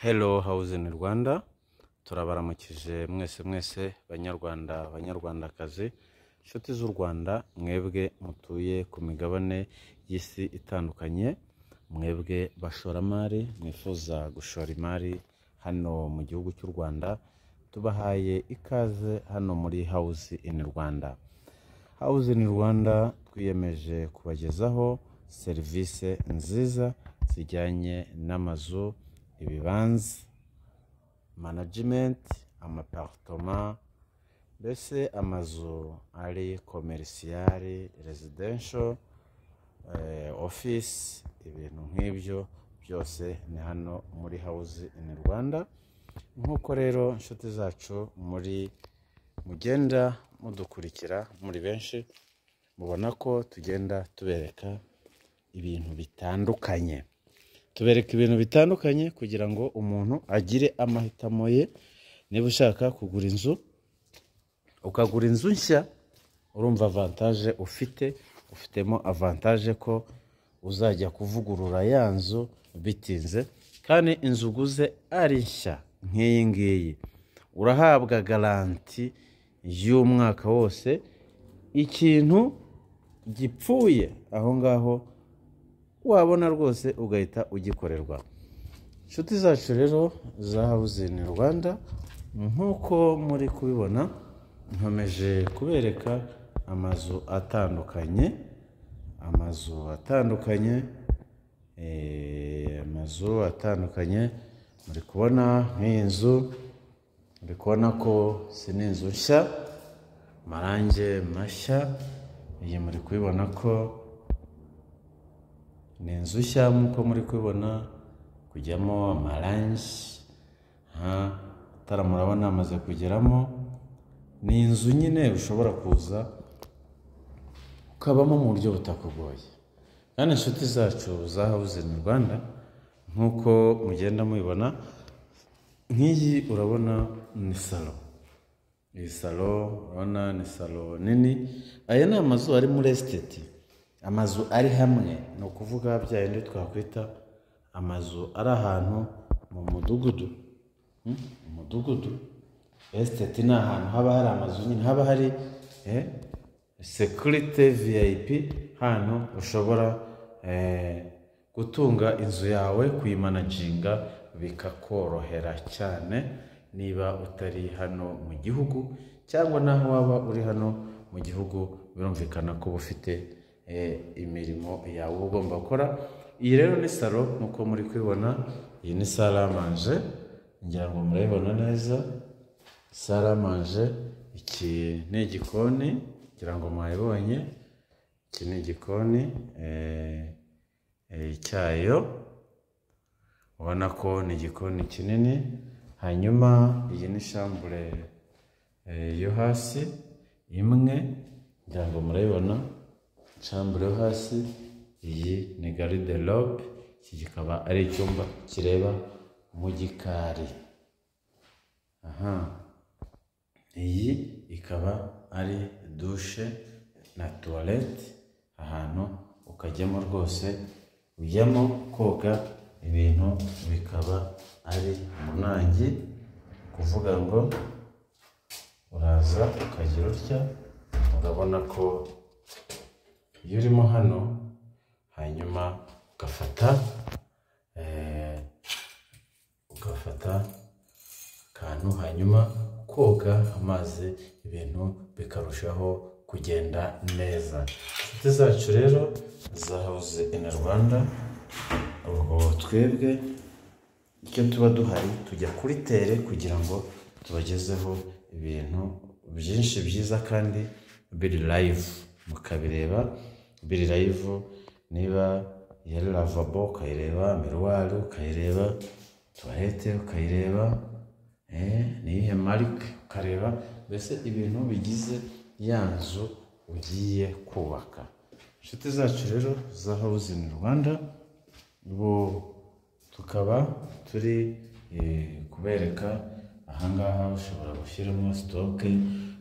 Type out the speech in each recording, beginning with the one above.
hello house in rwanda turabaramukije mwese mwese banyarwanda banyarwandakazi inshuti z'u rwanda mwebwe mutuye ku migabane y'isi itandukanye mwebwe bashoramari mwifuza gushora imari hano mu gihugu cy'u rwanda tubahaye ikaze hano muri house in rwanda house in rwanda twiyemeje kubagezaho serivisi nziza zijyanye n'amazu ibibanza management amaparitoma mbese amazu ari komerisiyari residential eh, office ibintu nk'ibyo byose ni hano muri house in rwanda nk'uko rero inshuti zacu muri mugenda mudukurikira muri benshi mubona ko tugenda tubereka ibintu bitandukanye tubereka ibintu bitandukanye kugira ngo umuntu agire amahitamo ye niba ushaka kugura inzu ukagura inzu nshya urumva avantaje ufite ufitemo avantaje ko uzajya kuvugurura ya nzu bitinze kandi inzu uguze ari nshya nk'iyi ngiyi urahabwa garanti y'umwaka wose ikintu gipfuye aho ngaho wabona rwose ugahita ugikorerwa inshuti zacu rero za in rwanda nk'uko muri kubibona nkomeje kubereka amazu atandukanye amazu atandukanye eh, amazu atandukanye muri kubona nk'iyi nzu muri kubona ko si n'inzu nshya amarange mashya iyi muri kubibona ko ni inzu nshya nk'uko muri kubibona kujyamo amarange aha, itara murabona amaze kugeramo ni inzu nyine ushobora kuza ukabamo mu buryo butakugoye kandi inshuti zacu za house in rwanda nk'uko mugenda mubibona nk'iyi urabona ni salo iyi salo urabona ni salo nini aya ni amazu ari muri esiteti amazu ari hamwe ni ukuvuga bya bindi twakwita amazu ari ahantu mu mudugudu Hmm? umudugudu esiteti ni ahantu haba hari amazu nyine haba hari eh, sekirite viyayipi hantu ushobora eh, gutunga inzu yawe kuyimanaginga bikakorohera cyane niba utari hano mu gihugu cyangwa naho waba uri hano mu gihugu birumvikana ko uba ufite eh, imirimo yawe uba ugomba gukora iyi rero ni salo nk'uko muri kubibona iyi ni saramanje ngira ngo murayibona neza saramanje iki ni igikoni ngira ngo mwabibonye iki ni igikoni eh, eh, cyayo ubona ko ni igikoni kinini hanyuma iyi ni shambure eh, yo hasi imwe ngira ngo murayibona shambure yo hasi iyi ni garide robe iki kikaba ari icyumba kireba mu gikari aha iyi ikaba ari dushe na tuwarete ahantu ukajyamo rwose ujyamo koga ibintu bikaba ari umunangi kuvuga ngo uraza ukagira utya urabona ko iyo urimo hano hanyuma ugafata eh, ugafata akantu hanyuma koga amazi ibintu bikarushaho kugenda neza inshuti zacu rero za house in rwanda ubwo twebwe icyo tuba duhari tujya kuri tere kugira ngo tubagezeho ibintu byinshi byiza kandi biri live mukabireba biri live niba yari lavabo ukayireba miruwari ukayireba tuwarete ukayireba eh, niyihe marike ukareba mbese ibintu bigize ya nzu ugiye kubaka inshuti zacu rero za house in rwanda ubu tukaba turi eh, kubereka ahangaha ushobora gushyiramo sitoke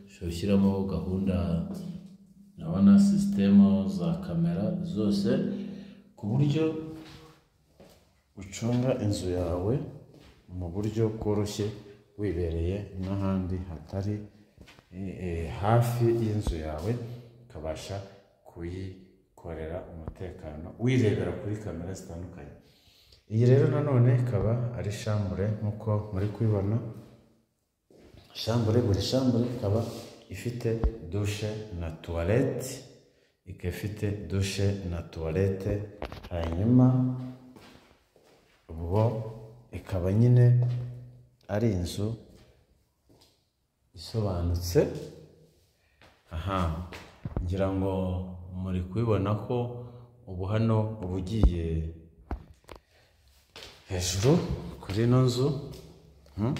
ushobora gushyiramo gahunda ndabona sisitemu za kamera zose ku buryo ucunga inzu yawe mu buryo bworoshye wibereye n'ahandi hatari eh, eh, hafi y'inzu yawe ukabasha kuyikorera umutekano wirebera kuri kamera zitandukanye iyi rero nanone ikaba ari shambure nk'uko muri kubibona shambure buri shambure ikaba ifite dushe na tuwarete ikaba ifite dushe na tuwarete hanyuma ubwo ikaba nyine ari inzu isobanutse aha ngira ngo muri kubibona ko ubu hano uba ugiye hejuru kuri ino nzu hmm?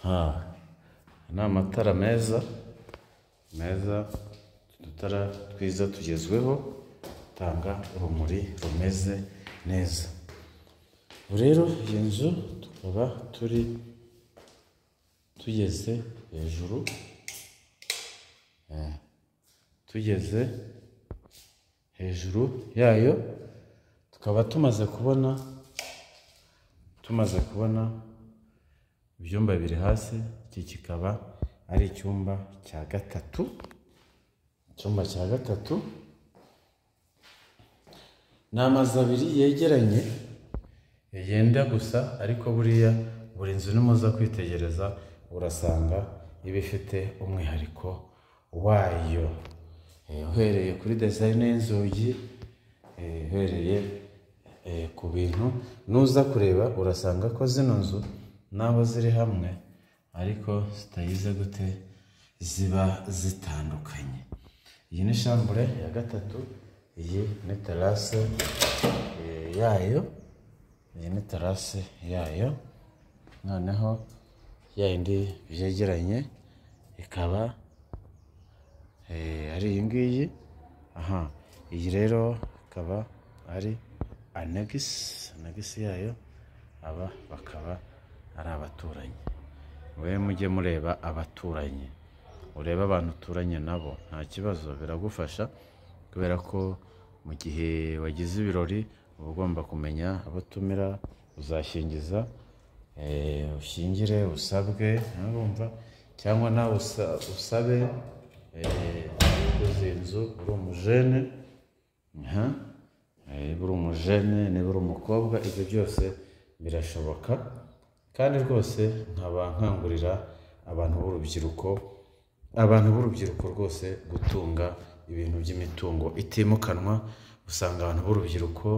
Ha, ni amatara meza meza udutara twiza tugezweho dutanga urumuri rumeze neza ubu rero iyi nzu tukaba turi tugeze hejuru Eh, tugeze hejuru yayo tukaba tumaze kubona tumaze kubona ibyumba biri hasi iki kikaba ari icyumba cya gatatu icyumba cya gatatu ni amazu abiri yegeranye yenda gusa ariko buriya buri nzu nimuza kwitegereza urasanga iba ifite umwihariko wayo Eh, uhereye kuri dezayini y'inzugi eh, uhereye eh, ku bintu nuza kureba urasanga ko zino nzu n'aho ziri hamwe ariko zitayize gute ziba zitandukanye iyi ni shambure ya gatatu iyi ni terase eh, yayo iyi ni terase yayo noneho ya yindi byegeranye ikaba eh, ari iyi ngiyi aha iyi rero ikaba ari anegisi anegisi yayo aba bakaba ari abaturanyi we mujye mureba abaturanyi urebe abantu uturanye nabo nta kibazo biragufasha kubera ko mu gihe wagize ibirori uba ugomba kumenya abo utumira uzashingiza eh, ushingire usabwe urumva cyangwa nawe usa- usabe eh, uguze inzu uri umujene aha, eh, niba uri umujene niba uri umukobwa ibyo byose birashoboka kandi rwose nkaba nkangurira abantu b'urubyiruko abantu b'urubyiruko rwose gutunga ibintu by'imitungo itimukanwa usanga abantu b'urubyiruko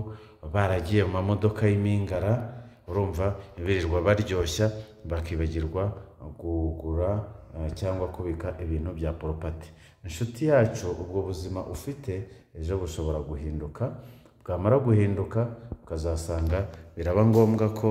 baragiye mu mamodoka y'imingara urumva birirwa baryoshya bakibagirwa kugura eh, cyangwa kubika ibintu bya poropati inshuti yacu ubwo buzima ufite ejo bushobora guhinduka bwamara guhinduka ukazasanga biraba ngombwa ko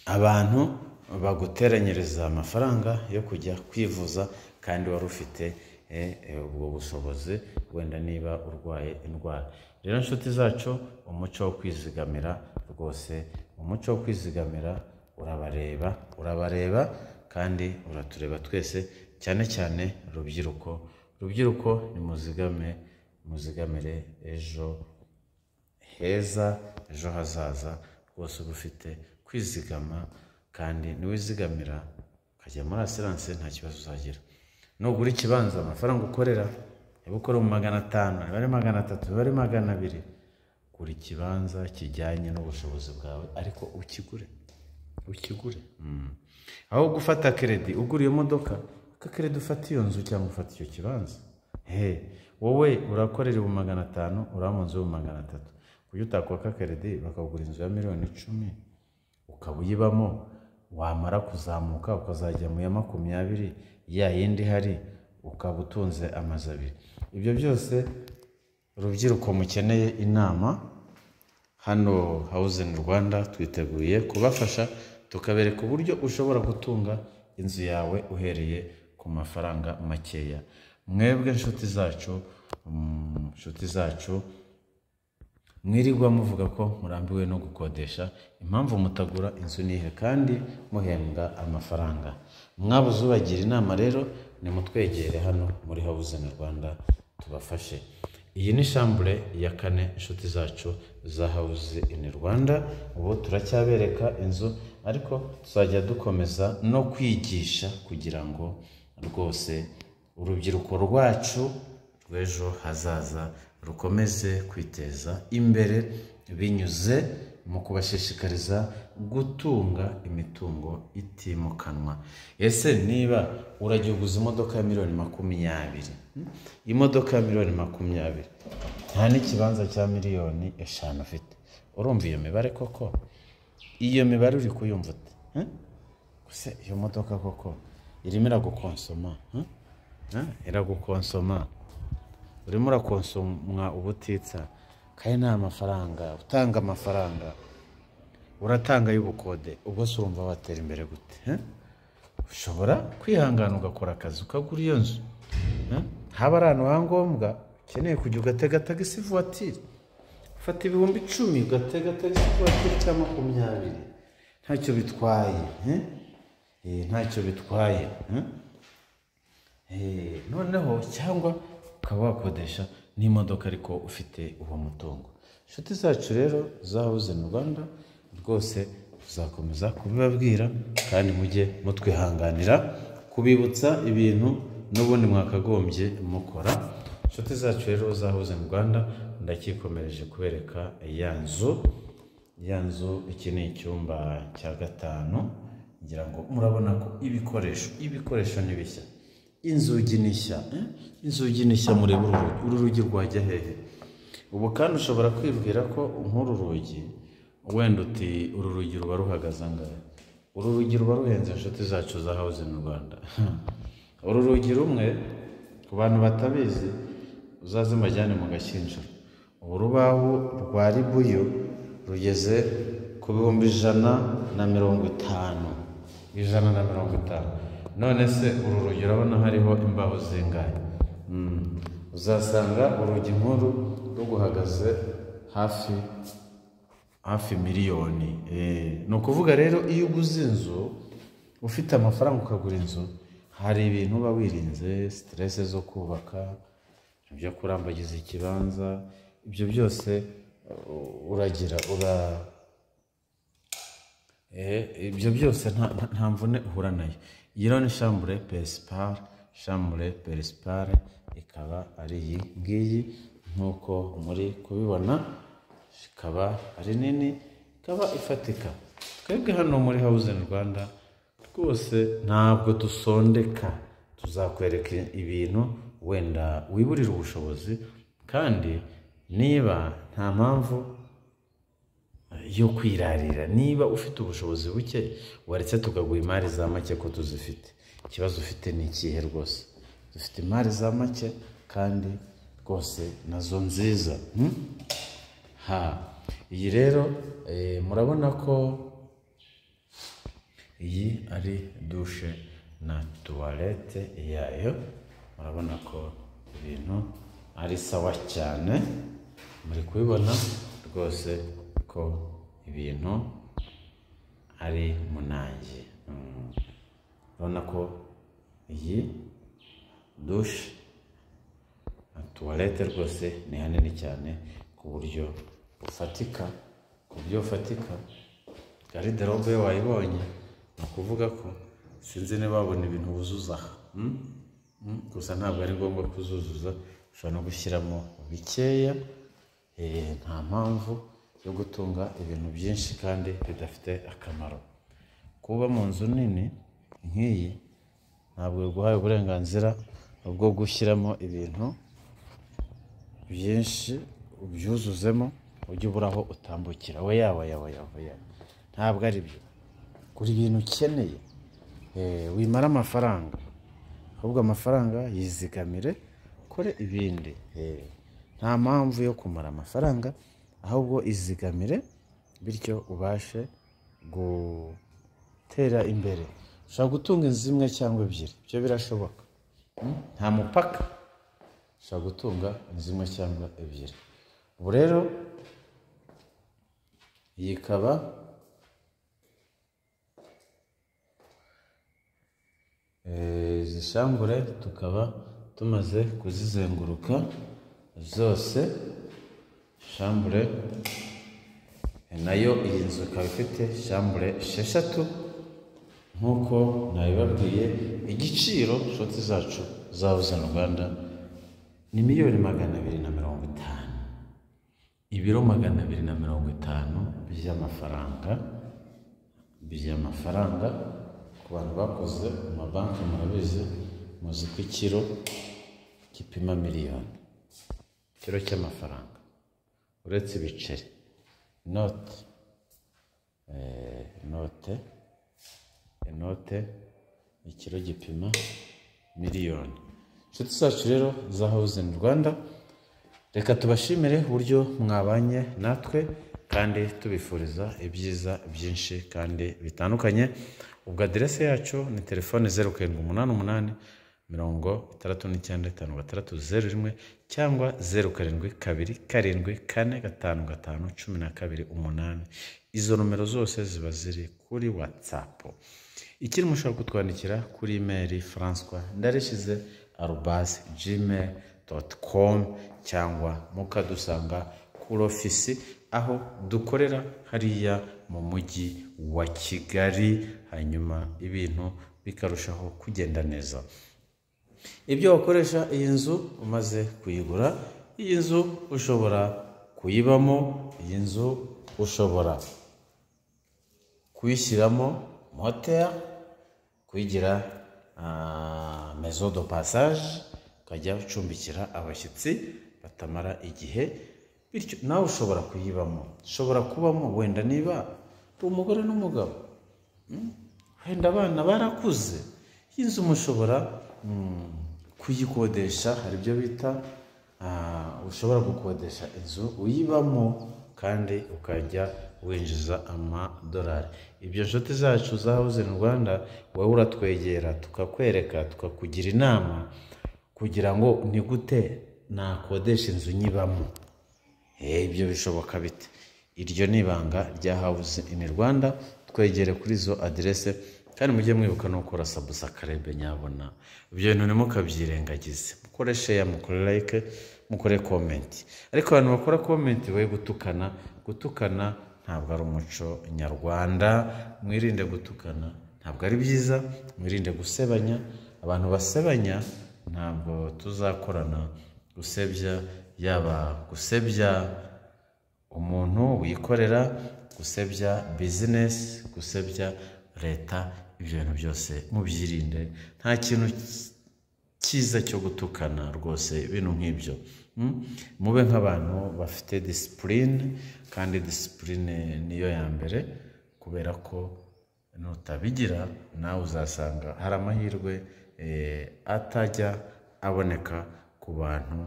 abantu baguteranyiriza amafaranga yo kujya kwivuza kandi wari ufite eh, eh, ubwo bushobozi wenda niba urwaye indwara rero inshuti zacu umuco wo kwizigamira rwose umuco wo kwizigamira urabareba urabareba kandi uratureba twese cyane cyane rubyiruko rubyiruko nimuzigame muzigamire ejo heza ejo hazaza rwose uba ufite kwizigama kandi niwizigamira ukajya muri asiranse nta kibazo uzagira nugura ikibanza amafaranga ukorera niba ukora mu magana atanu niba ari magana atatu niba ari magana abiri gura ikibanza kijyanye n'ubushobozi bwawe ariko ukigure ukigure Mm. aho gufata keredi ugura iyo modoka aka keredi ufata iyo nzu cyangwa ufata icyo kibanza he wowe urakorera ibihumbi magana atanu uraba mu nzu y'ibihumbi magana atatu kuki utakwaka keredi bakagura inzu ya miliyoni icumi ukaba uyibamo wamara kuzamuka ukazajya mu ya makumyabiri ya yindi ihari ukaba utunze amazu abiri ibyo byose urubyiruko mukeneye inama hano Housing Rwanda twiteguye kubafasha tukabereka uburyo ushobora gutunga inzu yawe uhereye ku mafaranga makeya mwebwe inshuti zacu mm, inshuti zacu mwirirwa muvuga ko murambiwe no gukodesha impamvu mutagura inzu nihe kandi muhembwa amafaranga mwabuze ubagira inama rero nimutwegere hano muri Housing Rwanda tubafashe iyi ni shambure ya kane inshuti zacu za hawuze ini rwanda ubu turacyabereka inzu ariko tuzajya dukomeza no kwigisha kugira ngo rwose urubyiruko rwacu rw'ejo hazaza rukomeze kwiteza imbere binyuze mu kubashishikariza gutunga imitungo itimukanwa ese niba uragiye uguze imodoka ya miliyoni makumyabiri hmm? imodoka ya miliyoni makumyabiri nta n'ikibanza cya miliyoni eshanu ufite urumva iyo mibare koko iyo mibare uri kuyumva ute hmm? gusa iyo modoka koko irimo iragukonsoma hmm? Hmm? iragukonsoma urimo urakonsomwa ubutitsa kandi nta mafaranga utanga amafaranga uratanga y'ubukode ubwo se urumva watera imbere gute eh? ushobora kwihangana ugakora akazi ukagura iyo nzu eh? haba ari ahantu hangombwa ukeneye kujya ugatega tagisi vuwatiri ufata ibihumbi icumi ugatega tagisi vuwatiri cya makumyabiri ntacyo bitwaye eh? Eh, ntacyo bitwaye eh? Eh, noneho cyangwa ukaba wakodesha n'imodoka ariko ufite uwo mutungo inshuti zacu rero zahuze mu rwanda rwose tuzakomeza kubibabwira kandi mujye mutwihanganira kubibutsa ibintu n'ubundi mwakagombye mukora inshuti zacu rero zahuze mu rwanda ndakikomereje kubereka ya nzu ya nzu iki ni icyumba cya gatanu ngira ngo murabona ko ibikoresho ibikoresho ni bishya inzugi nishya inzugi nishya mureba uru rugi uru rugi rwajya hehe ubu kandi ushobora kwibwira ko nk'uru rugi wenda uti uru rugi ruba ruhagaze angahe uru rugi ruba ruhenze inshuti zacu za hawuze mu rwanda uru rugi rumwe ku bantu batabizi uzaze mbajyane mu gashyinjiro urubaho rwa ribuyu rugeze ku bihumbi ijana na mirongo itanu ijana na mirongo itanu none se uru rugi urabona hariho imbaho zingahe uzasanga urugi nk'uru ruguhagaze hafi hafi miliyoni ni ukuvuga rero iyo uguze inzu ufite amafaranga ukagura inzu hari ibintu uba wirinze siterese zo kubaka ibyo kurambagiza ikibanza ibyo byose uragira ura ibyo byose nta mvune uhura nayo iyi rero ni shambure perisipare shambure perisipare ikaba ari iyi ngiyi nk'uko muri kubibona ikaba ari nini ikaba ifatika twebwe hano muri hawuzeni rwanda rwose ntabwo dusondeka tuzakwereka ibintu wenda wiburira ubushobozi kandi niba nta mpamvu yo kwirarira niba ufite ubushobozi buke waretse tukaguha imari za make ko tuzifite ikibazo ufite ni ikihe rwose dufite imari za make kandi rwose nazo nziza ha iyi rero murabona ko iyi ari dushe na tuwarete yayo murabona ko ibintu ari sawa cyane muri kubibona rwose ko ibintu ari munange urabona ko iyi dushe tuwarete rwose ni hanini cyane ku buryo bufatika ku buryo bufatika gariderobe wayibonye ni ukuvuga ko sinzi niba wabona ibintu wuzuza gusa ntabwo ari ngombwa kuzuzuza ushobora no gushyiramo bikeya nta mpamvu yo gutunga ibintu byinshi kandi bidafite akamaro kuba mu nzu nini nk'iyi ntabwo biguhaye uburenganzira bwo gushyiramo ibintu byinshi ubyuzuzemo ujye ubura aho utambukira we yaba yaba yaba ntabwo ari byo gura ibintu ukeneye wimara amafaranga ahubwo amafaranga yizigamire ukore ibindi nta mpamvu yo kumara amafaranga ahubwo izigamire bityo ubashe gutera imbere ushobora gutunga inzu imwe cyangwa ebyiri ibyo birashoboka nta mupaka ushobora gutunga inzu imwe cyangwa ebyiri ubu rero iyi ikaba izi shambure tukaba tumaze kuzizenguruka zose shambure nayo iyi nzu ikaba ifite shambure esheshatu nk'uko nabibabwiye igiciro shoti zacu zabuze mu rwanda ni miliyoni magana abiri na mirongo itanu ibiro magana abiri na mirongo itanu by'amafaranga by'amafaranga ku bantu bakoze mu mabanki murabizi muzi ko ikiro gipima miliyoni ikiro cy'amafaranga uretse ibiceri inote eh, inote inote ikiro gipima miliyoni inshuti zacu rero za hawuzingi rwanda reka tubashimire uburyo mwabanye natwe kandi tubifuriza ibyiza byinshi kandi bitandukanye ubwo aderese yacu ni telefone zeru karindwi umunani umunani mirongo itandatu n'icyenda itanu gatandatu zeru rimwe cyangwa zeru karindwi kabiri karindwi kane gatanu gatanu cumi na kabiri umunani izo nomero zose ziba ziri kuri watsapu ikiri mushobora kutwandikira kuri imeri francois ndarishize arubasi gmail doti komu cyangwa mukadusanga kuri ofisi aho dukorera hariya mu mujyi wa kigali hanyuma ibintu bikarushaho kugenda neza ibyo wakoresha iyi nzu umaze kuyigura iyi nzu ushobora kuyibamo iyi nzu ushobora kuyishyiramo moteri kuyigira ah, maison de passage ukajya ucumbikira abashyitsi batamara igihe bityo nawe ushobora kuyibamo ushobora kubamo wenda niba uri umugore n'umugabo mm, wenda abana barakuze iyi nzu mushobora mm, kuyikodesha hari ibyo bita ah, ushobora gukodesha inzu uyibamo kandi ukajya winjiza amadolari ibyo nshuti zacu zahoze mu rwanda wowe uratwegera tukakwereka tukakugira inama kugira ngo ni gute nakodesha inzu nyibamo Eh, ibyo bishoboka bite iryo ni ibanga rya hawuze ini rwanda twegere kuri izo aderese kandi mujye mwibuka no gukora sabusakarebe nyabona ibyo bintu ntimukabyirengagize mukore sheya mukore like mukore komenti ariko abantu bakora komenti we gutukana gutukana ntabwo ari umuco nyarwanda mwirinde gutukana ntabwo ari byiza mwirinde gusebanya abantu basebanya ntabwo tuzakorana gusebya yaba gusebya umuntu wikorera gusebya bizinesi gusebya leta ibyo bintu byose mubyirinde nta kintu cyiza cyo gutukana rwose ibintu nk'ibyo Mm? mube nk'abantu bafite disipurine kandi disipurine niyo ya mbere kubera ko nutabigira nawe uzasanga hari amahirwe eh, atajya aboneka ku bantu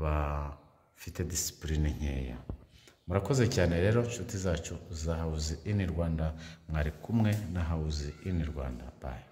bafite disipurine nkeya murakoze cyane rero inshuti zacu za hawuzi ini rwanda mwari kumwe na hawuzi ini rwanda bayi